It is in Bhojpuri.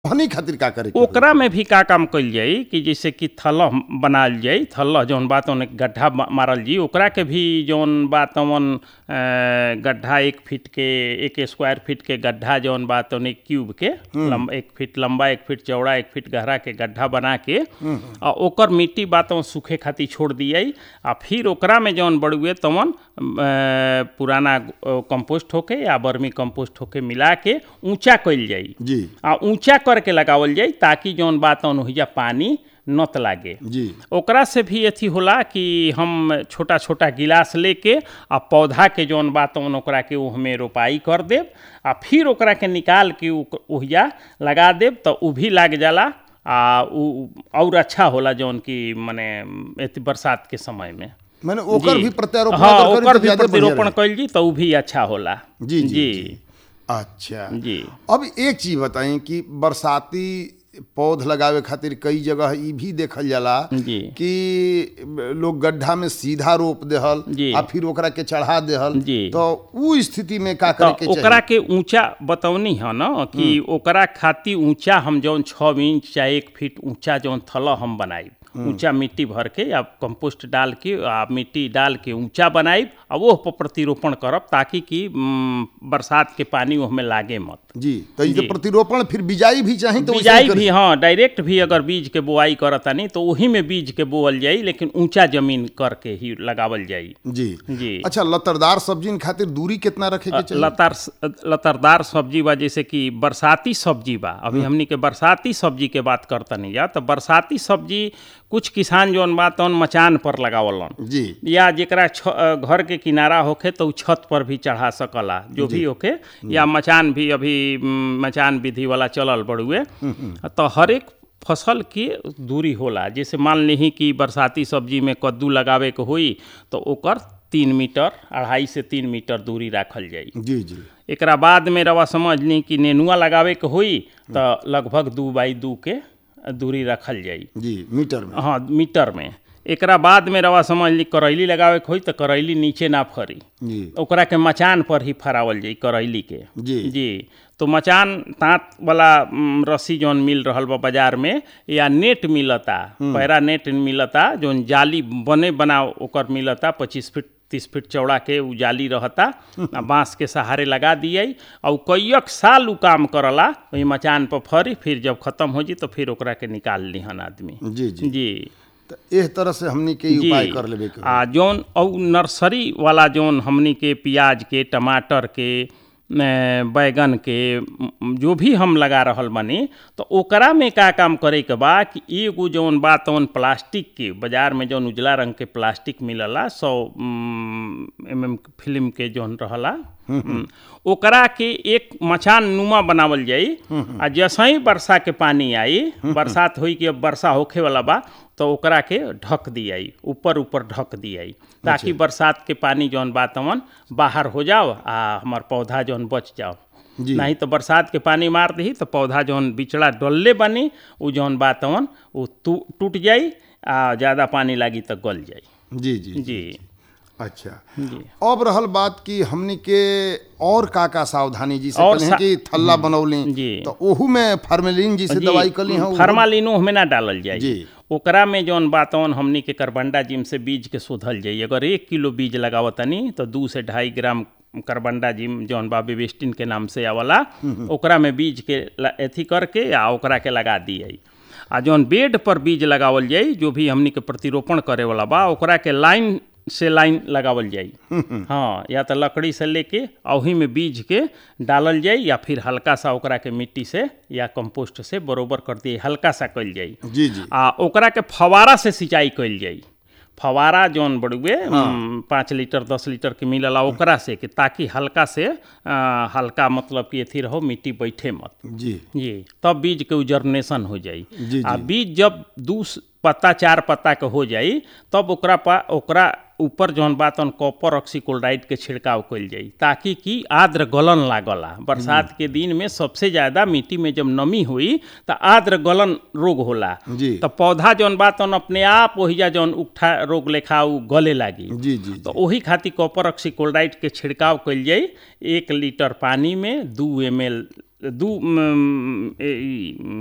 हनी खातिर का करे के होई? ओकरा में भी का काम कइल जाई कि जैसे कि थलह बनाल जाई थलह जौन बात ओने गड्ढा मा- मारल जी ओकरा के भी जौन बात ओन गड्ढा एक फीट के एक स्क्वायर फीट के गड्ढा जौन बात ओने क्यूब के लंबा एक फीट लंबा एक फीट चौड़ा एक फीट गहरा के गड्ढा बना के आ ओकर मिट्टी बात ओन सूखे खातिर छोड़ दियाई आ फिर ओकरा में जौन बड़ुए तवन अ, पुराना अ, कंपोस्ट होके या बर्मी कंपोस्ट होके मिला के ऊंचा कइल जाई जी आ ऊंचा करके लगावल जाई ताकि जौन बात ओहिजा पानी नत लागे जी ओकरा से भी अथी होला कि हम छोटा छोटा गिलास लेके आ पौधा के जौन बात ओन ओकरा के ओहमे रोपाई कर देब आ फिर ओकरा के निकाल के उ- ओहिजा लगा देब तो उ भी लाग जाला आ उ और अच्छा होला जौन कि मने एती बरसात के समय में मैंने ओकर जी। भी प्रत्यारोपण हाँ अगर करी ओकर तो भी ज्यादे बढ़िया प्रतिरोपण रही। कइल जी तो उ भी अच्छा होला जी, जी, जी जी। अच्छा जी अब एक चीज बताई कि बरसाती पौध लगावे खातिर कई जगह ई भी देखल जाला जी कि लोग गड्ढा में सीधा रोप देहल जी। आ फिर ओकरा के चढ़ा देहल जी। तो उ स्थिति में का करे के तो ओकरा चाहिए के ऊंचा बतौनी है ना कि ओकरा खातिर ऊंचा हम जौन छः इंच चाहे एक फीट ऊंचा जौन थल हम बनाई ऊंचा मिट्टी भर के या कंपोस्ट डाल के आ मिट्टी डाल के ऊंचा बनाई आ वो पर प्रतिरोपण करब ताकि कि उम, बरसात के पानी ओहमे लागे मत जी तो ये जो जी। प्रतिरोपण फिर बिजाई भी चाही तो वैसे बिजाई ही करे- भी हाँ डायरेक्ट भी अगर बीज के बोआई करतानी तो वही में बीज के बोअल जाई लेकिन ऊंचा जमीन करके ही लगावल जाई जी जी अच्छा लतरदार सब्जी खातिर दूरी कितना रखे के चाहिए लतार लतारदार सब्जी बा जैसे कि बरसाती सब्जी बा अभी हमनी के बरसाती सब्जी के बात करतनी जा तो बरसाती सब्जी कुछ किसान जौन बा तौन मचान पर लगावलन जी या जेकरा छ, अ, घर के किनारा होखे तो उ छत पर भी चढ़ा सकला जो भी होखे या मचान भी अभी म, मचान विधि वाला चलल बड़ुए तो हर एक फसल की दूरी होला जैसे मान ली कि बरसाती सब्जी में कद्दू लगावे के होई तो ओकर तीन मीटर अढ़ाई से तीन मीटर दूरी राखल जाई जी जी एकरा बाद में रवा समझ ली कि नेनुआ लगावे के होई तो लगभग दू बाई दू के दूरी रखल जाई जी मीटर में हाँ मीटर में एकरा बाद में रवा समझ ली करैली लगावे के होई तो करैली नीचे ना फरी जी ओकरा के मचान पर ही फरावल जाई करैली के जी। जी तो मचान तात वाला उम, रस्सी जौन मिल रहल बा बाजार में या नेट मिलता पैरा नेट मिलता जौन जाली बने बना ओकर मिलता पच्चीस फीट तीस फीट चौड़ा के उ जाली रहता आ बांस के सहारे लगा दिए और कईक साल उ काम करला वही मचान पर फरी फिर जब खत्म हो जी तो फिर ओकरा के निकाल लिहन आदमी जी जी जी तो एह तरह से हमनी के ई जी उपाय कर लेबे के आ जौन और नर्सरी वाला जौन हमनी के प्याज के टमाटर के न, बैगन के म, जो भी हम लगा रहल बानी तो ओकरा में का काम करे के बा कि एगो जौन बा तौन प्लास्टिक के बाजार में जौन उजला रंग के प्लास्टिक मिलला सौ एम एम फिल्म के जौन रहला हम्म, ओकरा के एक मचान नुमा बनावल जाई आ जैसे ही वर्षा के पानी आई बरसात होई कि अब वर्षा होखे वाला बा तो ओकरा के ढक दियाई ऊपर ऊपर ढक दियाई ताकि बरसात के पानी जौन बा तवन बाहर हो जाओ आ हमार पौधा जौन बच जाओ जी। नहीं तो बरसात के पानी मार दी तो पौधा जौन बिचड़ा डलले बनी उ जौन बा तवन उ टू- टूट जाई आ ज़्यादा पानी लागी तो गल जाई जी जी जी अच्छा जी अब रहल बात कि हमनी के और का का सावधानी जी से और कहें सा- कि थल्ला बनौली जी। तो ओहू में फार्मेलिन जी से जी, दवाई कली हैं फार्मालिनो में ना डालल जाई जी। ओकरा में जौन बातवन हमनी के करबंडा जिम से बीज के शोधल जाई अगर एक किलो बीज लगावतनी तो दू से ढाई ग्राम करबंडा जिम जौन बा बेबिस्टिन के नाम से आवला ओकरा में बीज के ल- एथी करके आ ओकरा के लगा दिए आ जौन बेड पर बीज लगावल जाई जो भी हमनी के प्रतिरोपण करे वाला बा ओकरा के लाइन से लाइन लगावल जाई हाँ या तो लकड़ी से लेके ओही में बीज के डालल जाई या फिर हल्का सा ओकरा के मिट्टी से या कंपोस्ट से बरोबर कर दिए हल्का सा कइल जाई जी जी आ ओकरा के फवारा से सिंचाई कइल जाई फवारा जौन बड़ुए उम, पाँच लीटर दस लीटर के मिलला ओकरा से कि ताकि हल्का से आ, हल्का मतलब कि अथी रहो मिट्टी बैठे मत जी जी तब बीज के जर्मिनेशन हो जाई जी, आ जी। बीज जब दू स- पत्ता चार पत्ता के हो जाई तब ओकरा पा ओकरा ऊपर जौन बात on कॉपर ऑक्सीक्लोराइड के छिड़काव कइल जाई ताकि कि आर्द्र गलन लागला बरसात के दिन में सबसे ज्यादा मिट्टी में जब नमी हुई तो आर्द्र गलन रोग होला जी। तो पौधा जौन बात on अपने आप ओहिजा जौन उठा रोग लेखा उ गले लागी जी जी तो ओही खातिर कॉपर ऑक्सीक्लोराइड के छिड़काव कइल जाई एक लीटर पानी में दू एम एल दू म, ए, ई,